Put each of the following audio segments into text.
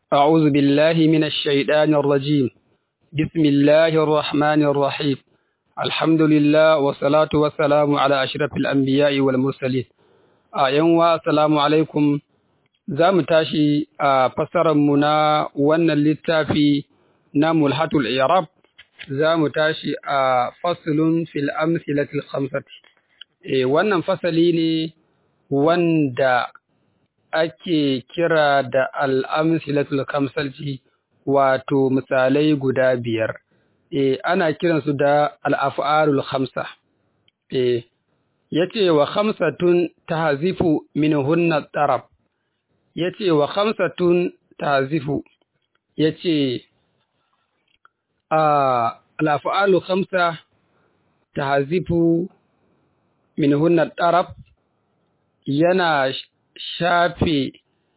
أعوذ بالله من الشيطان الرجيم بسم الله الرحمن الرحيم الحمد لله والصلاة والسلام على أشرف الأنبياء والمرسلين أيوة السلام عليكم za mu tashi a mu na wannan littafi na mulhatul irab za mu tashi a faslun fil amsilatil khamsati e, wannan fasali ne wanda ake kira da al'amsilatul khamsati wato misalai guda biyar e, ana kiransu da al'af'alul khamsa e, yace wa khamsatun tahzifu min hunna tarab ya ce wa khamsatun tazifu ya ce a al'afa'alu khamsa tazifu min hunna ɗaraf yana shafe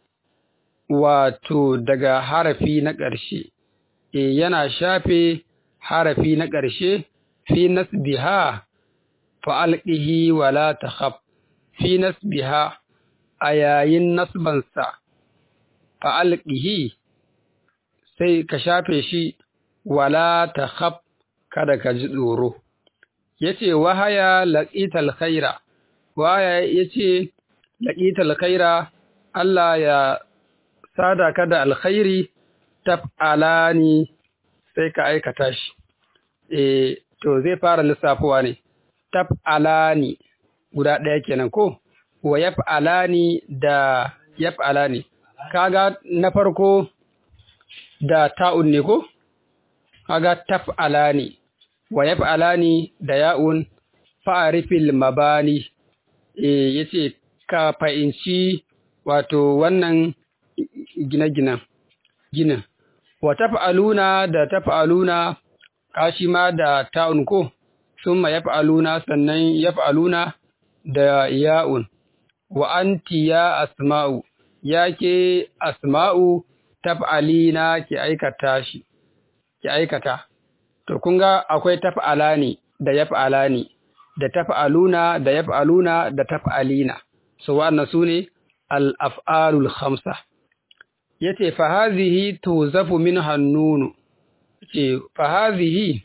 wato daga harafi na ƙarshe e yana shafe harafi na ƙarshe fi nasbiha fa'alƙihi wala takhaf fi nasbiha a yayin nasbansa fa'alƙihi sai ka shafe shi wala ta khaf kada ka ji tsoro. Ya ce, Wahaya laƙital khaira, wahaya ya ce, laƙital khaira, Allah ya sada ka da alkhairi taf'alani sai ka aikata shi. E, to zai fara lissafowa ne, taf'alani guda ɗaya kenan ko? wa yaf'alani da yaf'alani kaga na farko da ta'un ne ko kaga taf'alani wa yaf'alani da ya'un fa'arifil mabani eh yace ka fa'inci wato wannan gine-ginen ginin wa taf'aluna da taf'aluna kashi ma da ta'un ko summa yaf'aluna sannan yaf'aluna da ya'un wa anti ya asma'u ya ke asma'u taf'alina ki aikata shi ki aikata to kun ga akwai taf'alani da yaf'alani da taf'aluna da yaf'aluna da taf'alina so wannan sune al-af'alul khamsa yace fa hazihi tuzafu min hannunu ce fa hazihi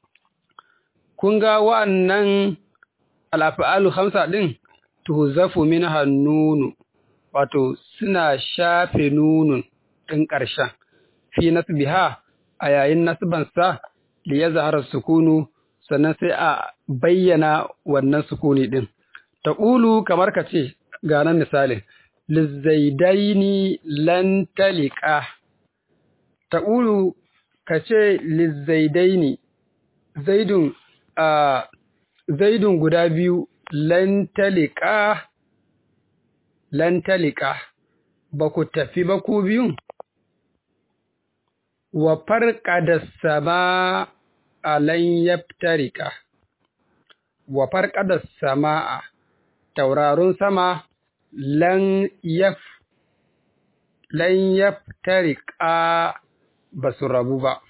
kun ga wa'annan al-af'alul khamsa din tuzafu min hannunu wato suna shafe nunun ɗin ƙarshen fi nasbiha a yayin nasbansa da ya zahara sukunu sannan sai a bayyana wannan sukuni ɗin ta ƙulu kamar ka ce ga nan misalin lizzaidaini lan talika ta ƙulu ka ce lizzaidaini zaidun a zaidun guda biyu lantalika lantalika ba ku tafi ba ku biyun wa farka da sama a lan yaftarika wa farka da sama'a taurarun sama lan yaf lan yaftarika ba su rabu ba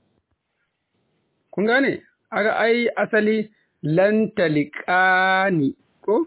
kun gane aga ai asali lan talikani ko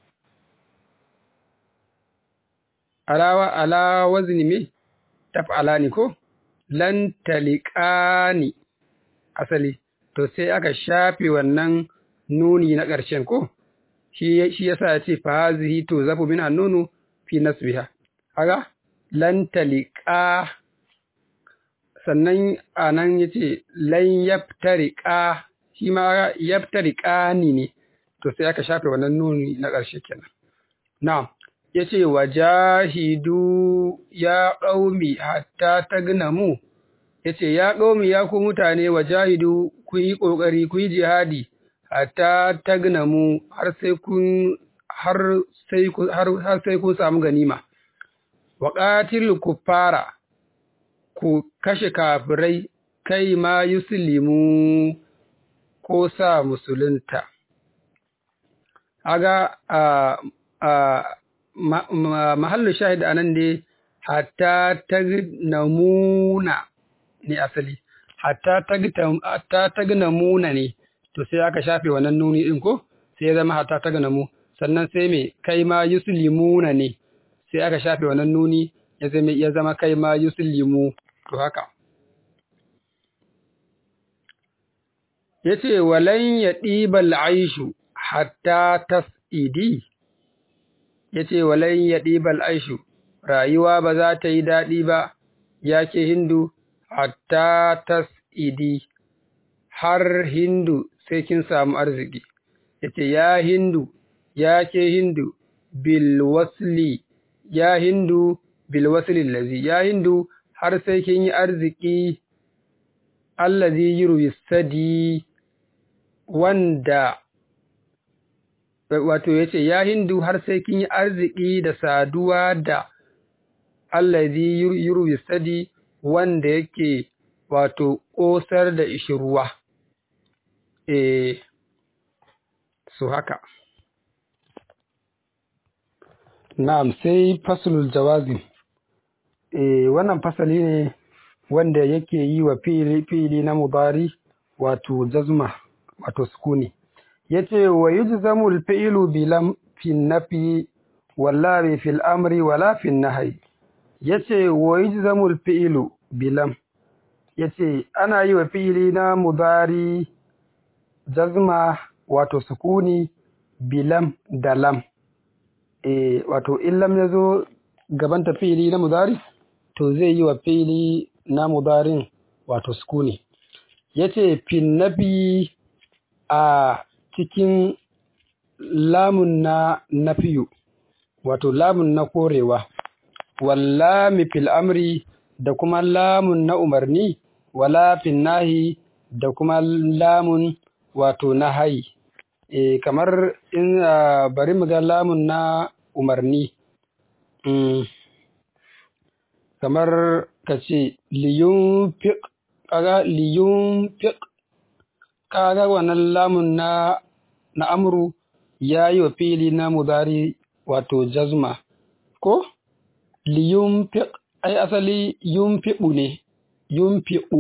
alawa ala wazni me taf'alani ko lan talikani asali to sai aka shafe wannan nuni na ƙarshen ko shi shi yasa ya ce fa hazihi to zafu min annunu fi nasbiha kaga lan talika sannan anan yace lan yaftariqa shi ma yaftariqani ne to sai aka shafe wannan nuni na ƙarshe kenan na'am yace wajahidu ya qaumi hatta tagnamu yace ya qaumi ya ku mutane wajahidu ku yi kokari ku yi jihadi hatta tagnamu har sai kun har sai ku har, har sai kun samu ganima wa qatil kuffara ku kashe kafirai kai ma yuslimu ko sa musulunta. Aga a mahallu shahid a nan ne hatta tagnamuna ne asali, hatta tagnamuna ne, to sai aka shafe wannan nuni ɗin ko, sai ya zama hatta tagnamu, sannan sai mai kai ma yuslimuna ne, sai aka shafe wannan nuni ya zama kai ma yuslimu to haka yace walan ya ɗibal aishu hatta tas'idi yace walan ya ɗibal aishu rayuwa ba za ta yi daɗi ba yake hindu hatta tas'idi har hindu sai kin samu arziki yace ya hindu ya ke hindu bil wasli ya hindu bil wasli lazi ya hindu har sai kin yi arziki allazi yurwi sadi wanda wato yace ya hindu har sai kin yi arziki da saduwa da allazi yurwi sadi wanda yake wato ƙosar da ishirwa eh su haka na'am sai faslul jawazim eh wannan fasali ne wanda yake yi wa fi'ili fi'ili na mudari wato jazma wato sukuni yace wa yujzamu al-fi'lu bi lam fi nafi walla fi al-amri wala fi an-nahyi yace wa yujzamu al-fi'lu bi lam yace ana yi wa fi'ili na mudari jazma wato sukuni bi lam da lam eh wato in lam yazo gaban ta fi'ili na mudari to zai yi wa fi'ili na mudarin wato sukuni yace fin nafi a cikin lamun na nafiyu wato lamun na korewa wallami fil amri da kuma lamun na umarni wala fin nahi da kuma lamun wato na hayi e, kamar in uh, bari mu ga lamun na umarni mm. kamar ka ce liyun fiq kaga liyun fiq kaga wannan lamun na na amru ya yi wa fili na mudari wato jazma ko liyun fiq ai asali yun fi'u ne yun fi'u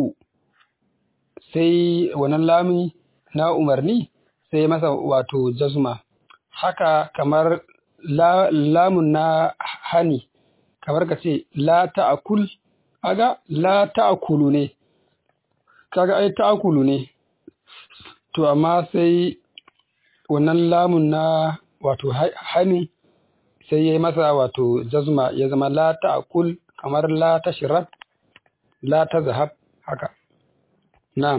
sai wannan lami na umarni sai masa wato jazma haka kamar la, lamun na hani kamar ka ce la ta'akul aga la ta'akulu ne kaga ai ta'akulu ne to amma sai wannan lamun na wato hani sai ya yi masa wato jazma ya zama la ta'akul kamar la tashrab la tazhab haka na'am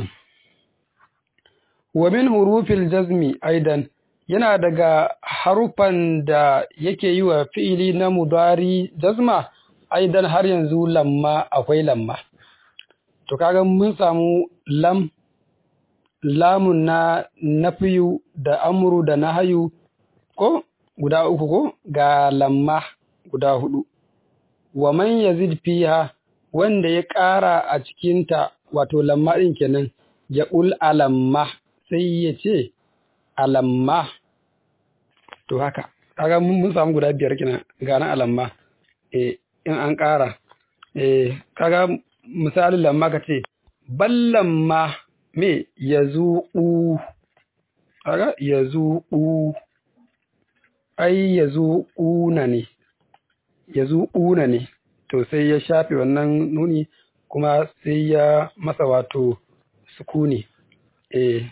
wa min hurufil jazmi aidan yana daga harufan da yake yi wa fi'ili na mudari jazma aidan har yanzu lamma akwai lamma to kaga mun samu lam lamun na nafiyu da amru da nahayu ko guda uku ko ga lamma guda hudu wa man yazid fiha wanda ya ƙara a cikinta wato lamma ɗin kenan ya ƙul alamma sai ya ce alamma to haka kaga mun samu guda biyar kenan gana alamma eh in an ƙara eh kaga misalin lamma ka ce ballamma me ya zuƙu kaga ya zuƙu ai ya zuƙuna ne ya zuƙuna ne to sai ya shafe wannan nuni kuma sai ya masa wato sukuni eh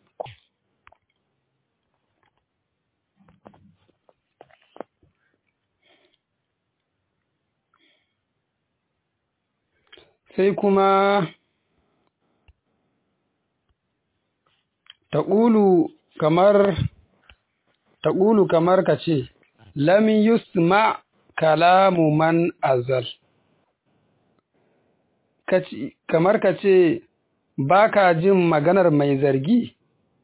sai kuma taƙulu kamar taƙulu kamar ka ce lam yusma kalamu man azal kamar ka ce ba ka jin maganar mai zargi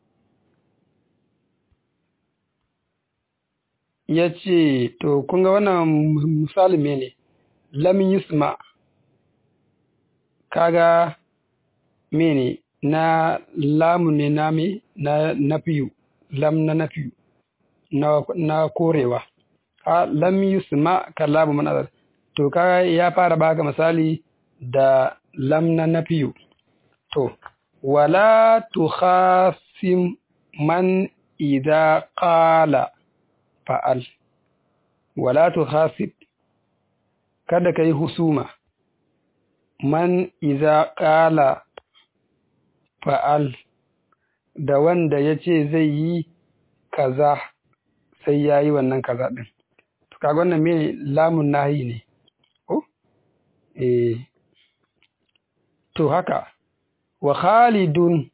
ya ce to kunga wannan misali ne lam yusma kaga mene na lamu ne na me na nafiyu lam na nafiyu na, na korewa a lam yusma kalamu man azal to kaga ya fara baka misali da lam na nafiyu to wala tukhasim man idza qala fa'al wala tukhasib kada ka yi husuma man iza ƙala fa'al da wanda ya ce zai yi kaza sai ya yi wannan kaza ɗin. Kaga wannan me lamun nahi ne, ko? Eh, to haka, wa Khalidun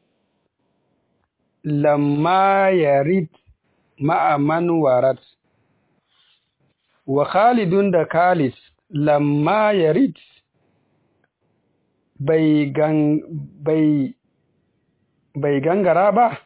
lamma yarid ma'aman warat, wa Khalidun da Khalid lamma yarid bai gan bai bai gangara ba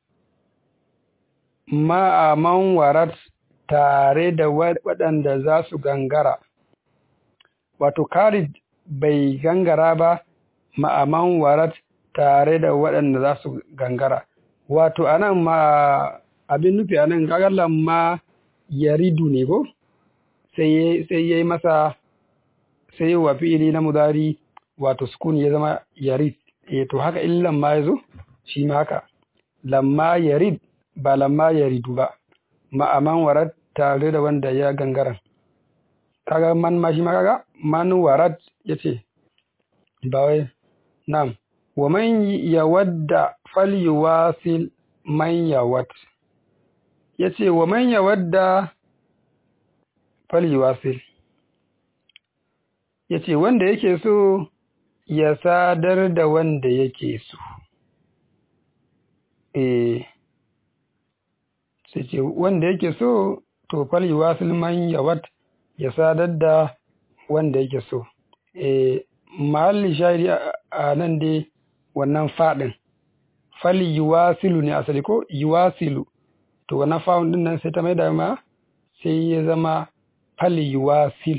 ma'aman warat tare da waɗanda za su gangara wato Khalid bai gangara ba ma'aman warat tare da waɗanda za su gangara wato anan ma abin nufi anan gagallan ma yaridu ne ko sai ya yi masa sai wa fi'ili na mudari wato sukun ya zama yarid eh to haka illan ma yazo shi ma haka lamma yarid ba lamma yaridu ba ma'aman warad tare da wanda ya gangara kaga man ma shi ma kaga man warad yace ba wai na'am wa man yawadda falyuwasil man yawad yace wa man yawadda falyuwasil yace wanda yake so ya sadar da wanda yake so eh sai ce wanda yake so to falyuwasil man yawad ya sadar da wanda yake so eh mahalli shahidi a nan dai wannan faɗin fali yuwasilu ne asali ko yuwasilu to wannan fa'un din nan sai ta mai da ma sai ya zama fali yuwasil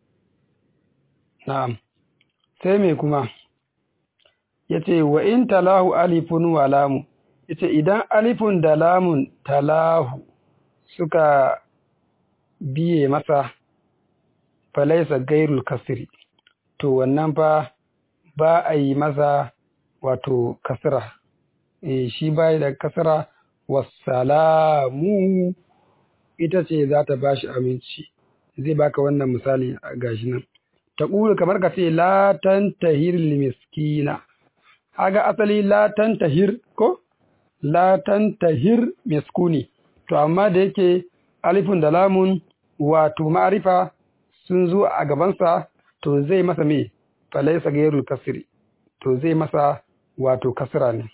na'am sai me kuma yace wa in talahu alifun wa lamu yace idan alifun da lamun talahu suka biye masa falaisa gairul kasri to wannan fa ba a yi masa wato kasra e, shi bai da kasra wassalamu ita ce za ta ba shi aminci zai baka wannan misali a gashi nan ta ƙuri kamar ka ce la tantahir miskina haga asali la tantahir ko la tantahir miskuni to amma da yake alifun da lamun wato ma'arifa sun zo a gabansa to zai masa me falaisa gairul kasri to zai masa wato kasra ne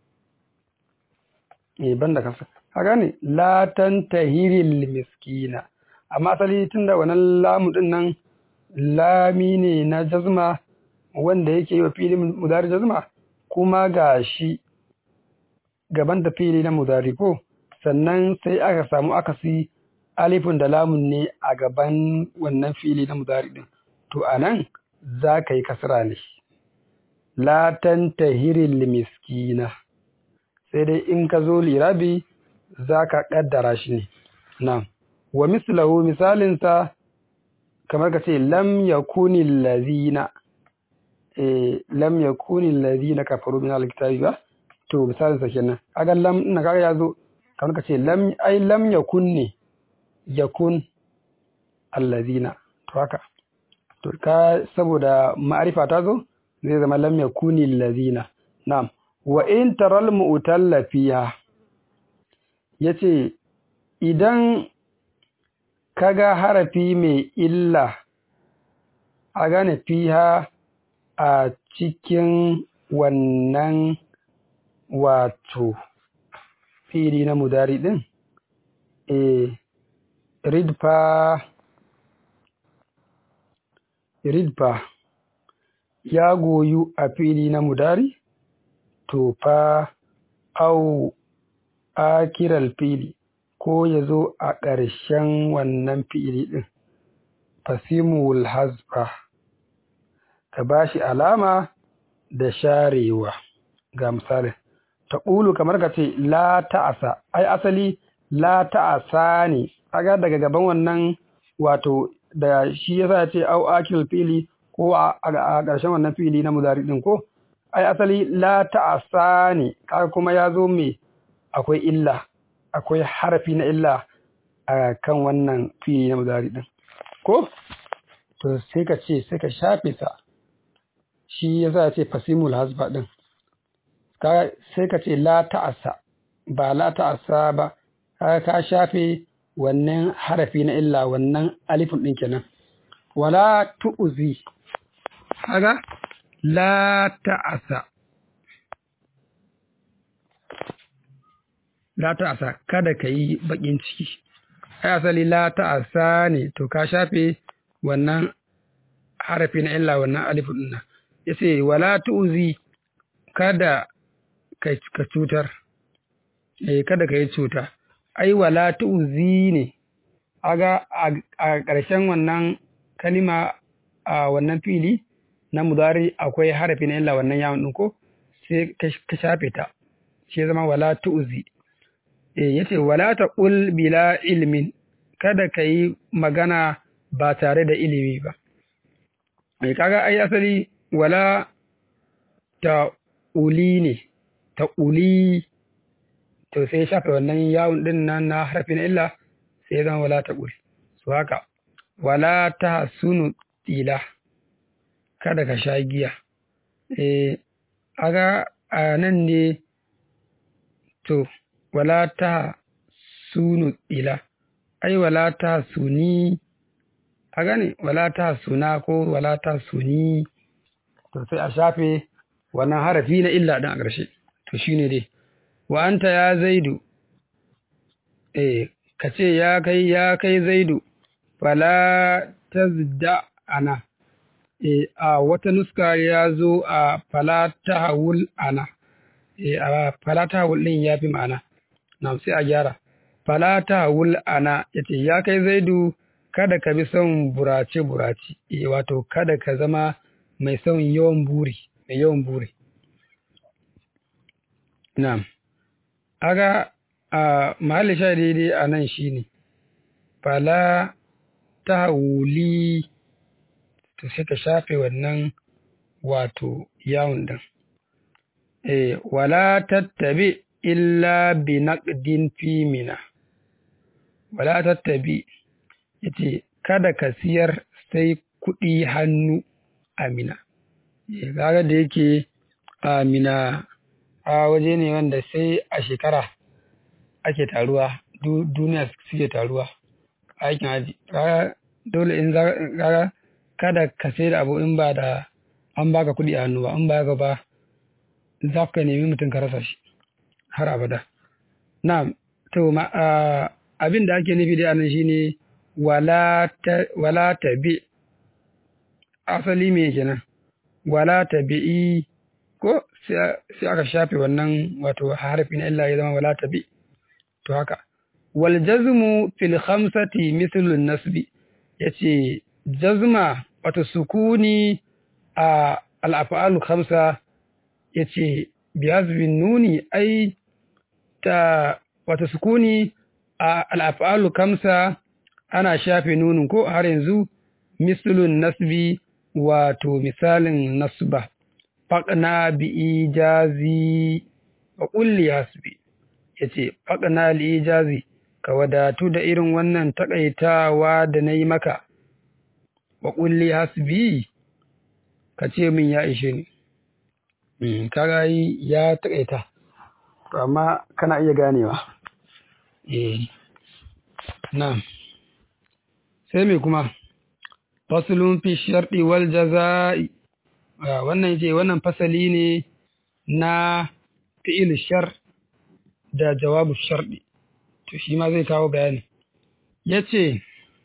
eh banda kasra haka ne la tantahiril miskina amma asali tunda wannan lamu din nan lami ne na jazma wanda yake yi wa filin mudari jazma kuma ga shi gaban da fili na mudari ko sannan sai aka samu akasi alifin da lamun ne a gaban wannan fili na mudari din to anan za ka yi kasra ne la tantahiril miskina sai dai in ka zo lirabi za ka ƙaddara shi ne na wa mislahu misalinsa kamar ka ce lam yakuni lazina eh lam yakuni lazina kafaru min alkitabi ba to misalinsa kenan kaga lam ina kaga yazo kamar ka ce lam ai lam yakun ne yakun allazina to haka to ka saboda ma'arifa ta zo zai zama lam yakuni allazina na'am wa in taral mu'talla fiha yace idan kaga harafi mai illa a gane fiha a cikin wannan wato fili na mudari din e ridfa ridfa ya goyu a fili na mudari to fa au akiral fili ko ya zo a ƙarshen wannan fi'ili ɗin, fasimul hazfa, ka ba shi alama da sharewa, ga misali, ta ƙulu kamar ka ce la ta'asa, ai asali la ta'asa ne, aga daga gaban wannan wato da shi yasa ce au akil fili ko a ƙarshen wannan fili na muzari ɗin ko, ai asali la ta'asa ne, kaga kuma ya zo mai akwai illa. akwai harafi na illa a kan wannan fili na mudari din ko to sai ka ce sai ka shafe sa shi ya za ce fasimul hasba din sai ka ce la ta'asa ba la ta'asa ba ka shafe wannan harafi na illa wannan alifin ɗin kenan wala tu'zi haga la ta'asa la ta'asa kada ka yi bakin ciki ai asali la ta'asa ne to ka shafe wannan harafi na illa wannan alifin ɗin nan yace wala tu'zi kada ka cutar eh kada ka yi cuta ai wala tu'zi ne aga a ƙarshen wannan kalima a wannan fili na mudari akwai harafi na illa wannan yawon ɗin ko sai ka shafe ta shi zama wala tu'zi eh yace wala taqul bila ilmin kada ka yi magana ba tare da ilimi ba mai kaga ai asali wala ta uli ne ta uli to sai shafe wannan yawon din nan na harfi na illa sai zama wala ta uli su haka wala ta sunu tila kada ka sha giya eh aga a nan ne to wala ta sunu tila ai wala ta suni a gane wala ta suna ko wala ta suni to sai a shafe wannan harafi na illa ɗin a ƙarshe to shine dai wa anta ya zaidu eh ka ce ya kai ya kai zaidu fala tazda ana eh a wata nuska ya zo a fala tahawul ana eh a fala tahawul din yafi ma'ana na sai a gyara fala tahawul ana yace ya kai zaidu kada ka bi son burace burace eh wato kada ka zama mai son yawan buri mai yawan buri na'am aga a mahalli sha daidai a nan shine fala tahawuli to sai ka shafe wannan wato yawon din eh wala tattabi illa bi naqdin fi mina wala tattabi yace kada ka siyar sai kuɗi hannu amina kaga da yake amina a waje ne wanda sai a shekara ake taruwa duniya suke taruwa aikin haji kaga dole in za kaga kada ka sai da abu in ba da an baka kuɗi a hannu ba in ba ba za ka nemi mutum ka rasa shi har abada na to ma abin da ake nufi da anan shine wala ta bi asali me kenan wala ta bi'i ko sai aka shafe wannan wato harfi na illa ya zama wala ta bi to haka wal jazmu fil khamsati mithlu nasbi yace jazma wato sukuni a al af'alu khamsa yace bi hazbin nuni ai ta wato sukuni a al af'alu khamsa ana shafe nunin ko har yanzu mislun nasbi wato misalin nasba faƙna bi ijazi wa ƙulli hasbi yace faƙna li ijazi ka wadatu da irin wannan takaitawa da na yi maka wa ƙulli hasbi ka ce min ya ishe ni kaga ya takaita to amma kana iya ganewa eh na'am sai me kuma fasulun fi sharɗi wal jaza'i wannan yace wannan fasali ne na fi'il shar da jawabu sharɗi to shi ma zai kawo bayani yace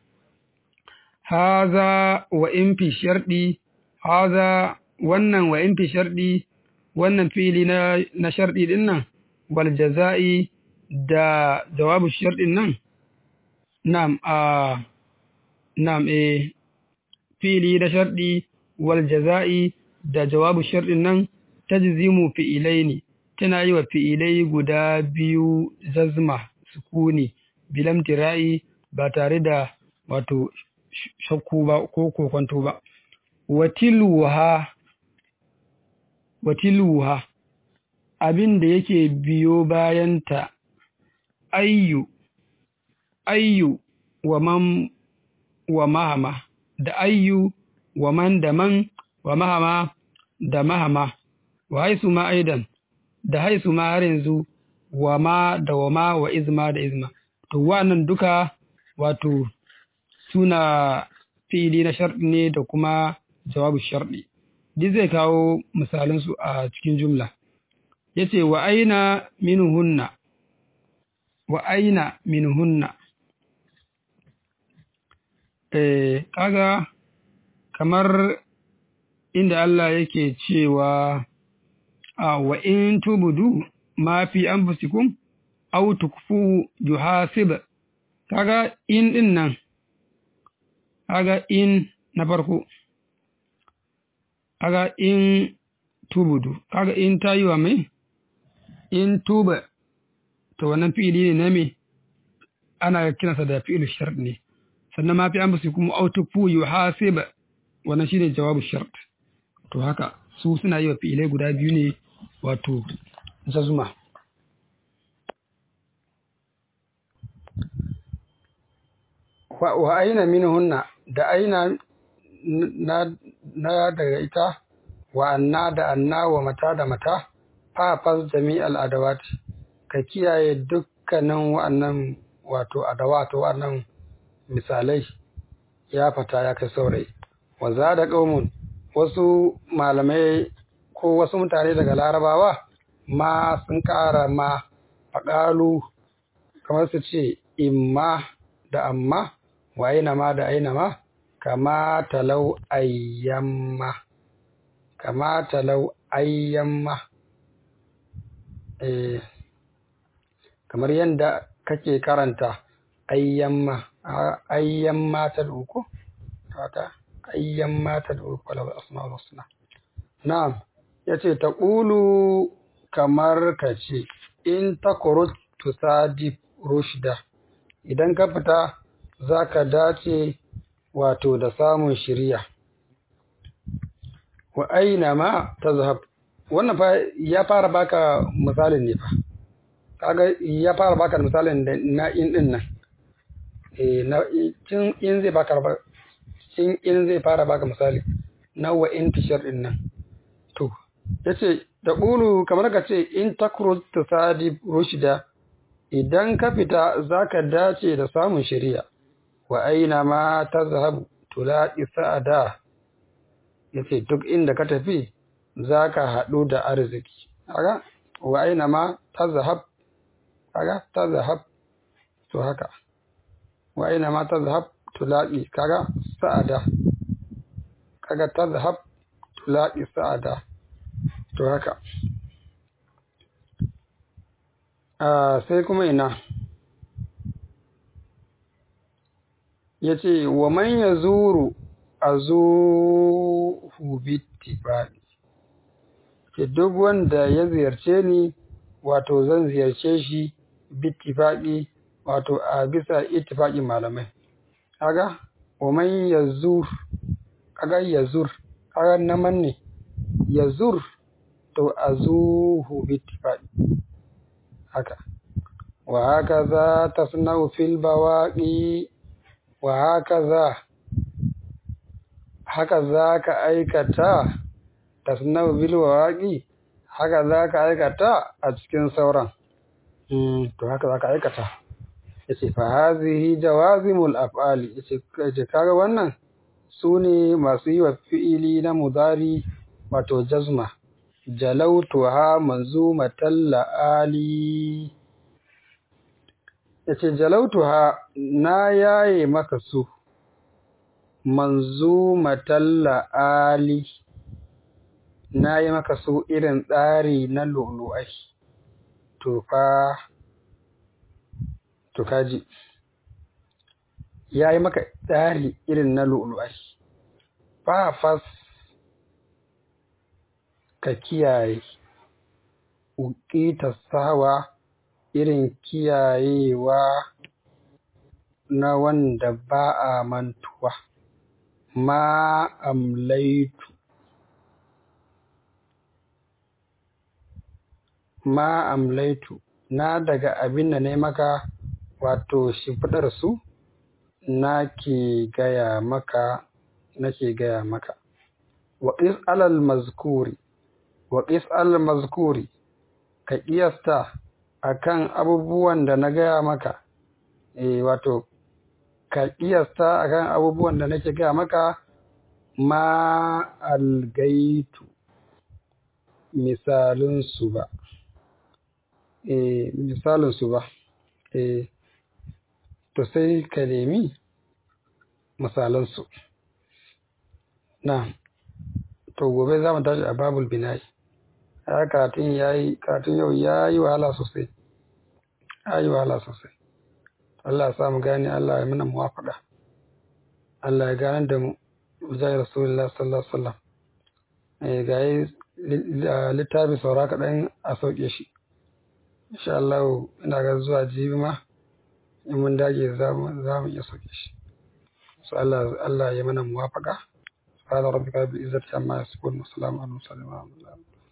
haza wa in fi sharɗi haza wannan wa in fi sharɗi wannan fi'ili na na sharɗi din nan wal jaza'i da jawabu sharɗin nan na'am a na'am eh fili da sharɗi wal jaza'i da jawabu sharɗin nan tajzimu fi'ilai ne tana yi wa fi'ilai guda biyu jazma sukuni bilam tira'i ba tare da wato shakku ba ko kokonto ba watiluha watiluha abin da yake biyo bayanta ayyu ayyu wa man wa mahama da ayyu wa man da man wa mahama da mahama wa haisu ma aidan da haisu ma har yanzu wa ma da wa ma wa izma da izma to wannan duka wato suna fi'ili na sharɗi ne da kuma jawabu sharɗi duk zai kawo misalansu a cikin jumla yace wa aina minhunna wa aina minhunna eh kaga kamar inda Allah yake cewa a wa in tubudu ma fi anfusikum aw tukfu yuhasib kaga in din nan kaga in na farko kaga in tubudu kaga in ta yi wa mai in tuba to wannan fi'ili ne na me ana kiransa da fi'ilu shart ne sannan ma fi an basu kuma autufu yuhasib wannan shine jawabu shart to haka su suna yi wa fi'ilai guda biyu ne wato jazma wa aina minhunna da aina na, na daga ita wa anna da anna wa mata da mata fafas jami'al adawat ka kiyaye dukkanin wa'annan wato adawat wa'annan misalai ya fata ya kai saurayi wa za da ƙaumun wasu malamai ko wasu mutane daga larabawa ma sun ƙara ma faɗalu kamar su ce imma da amma wa aina ma da aina ma kama talau ayyamma kama talau ayyamma eh kamar yadda kake karanta ayyamma ayyamma ta duku ta ayyamma ta duku lahu asma'ul husna na'am yace taqulu kamar kace in takurut tusadif rushda idan ka fita zaka dace wato da samun shiriya wa aina ma tazhab wannan fa ya fara baka misalin ne fa kaga ya fara baka misalin da na in din nan eh na cin in zai baka cin in zai fara baka misali na wa in tishar din nan to yace da qulu kamar ka ce in takrut tusadi rushda idan ka fita zaka dace da samun shari'a wa aina ma tazhabu tulaqi sa'ada yace duk inda ka tafi zaka haɗu da arziki kaga wa aina ma tazhab kaga tazhab to haka wa aina ma tazhab tulaqi kaga sa'ada kaga tazhab tulaqi sa'ada to haka ah sai kuma ina yace wa man yazuru azuhu bittifaqi ke duk wanda ya ziyarce ni wato zan ziyarce shi bittifaqi wato a bisa ittifaqi malamai kaga wa man yazur kaga yazur kaga naman ne yazur to azuhu bittifaqi haka wa hakaza tasna'u fil bawaqi wa hakaza haka za ka aikata tasnau bil waqi haka za ka aikata a cikin sauran to haka za ka aikata yace fa hazihi jawazimul af'ali yace kaje kaga wannan sune masu yi wa fi'ili na mudari wato jazma jalautuha manzumatal la'ali yace jalautuha na yaye maka su manzumatal la'ali na yi maka su irin tsari na lulu'ai to fa to kaji ya yi maka tsari irin na lulu'ai fa fas ka kiyaye uƙita sawa irin kiyayewa na wanda ba a mantuwa ma amlaitu ma amlaitu na daga abin da ne maka wato shimfiɗar su na ke gaya maka nake gaya maka wa qis alal mazkuri wa qis alal mazkuri ka kiyasta akan abubuwan da na gaya maka eh wato ka kiyasta akan abubuwan da nake gaya maka ma algaitu misalin su ba eh misalin su ba eh to sai ka nemi misalan su na to gobe za mu tashi a babul binayi ya karatun yayi karatun yau yayi wahala sosai yayi wahala sosai Allah ya sa mu gane Allah ya mana muwafaka Allah ya gane da mu zai rasulullah sallallahu alaihi wasallam eh ga yi littafi saura kaɗan a sauke shi insha Allah ina ga zuwa jibi ma in mun dage za mu iya sauke shi so Allah Allah ya mana muwafaka سبحان ربك رب العزة عما يصفون وسلام على المرسلين والحمد لله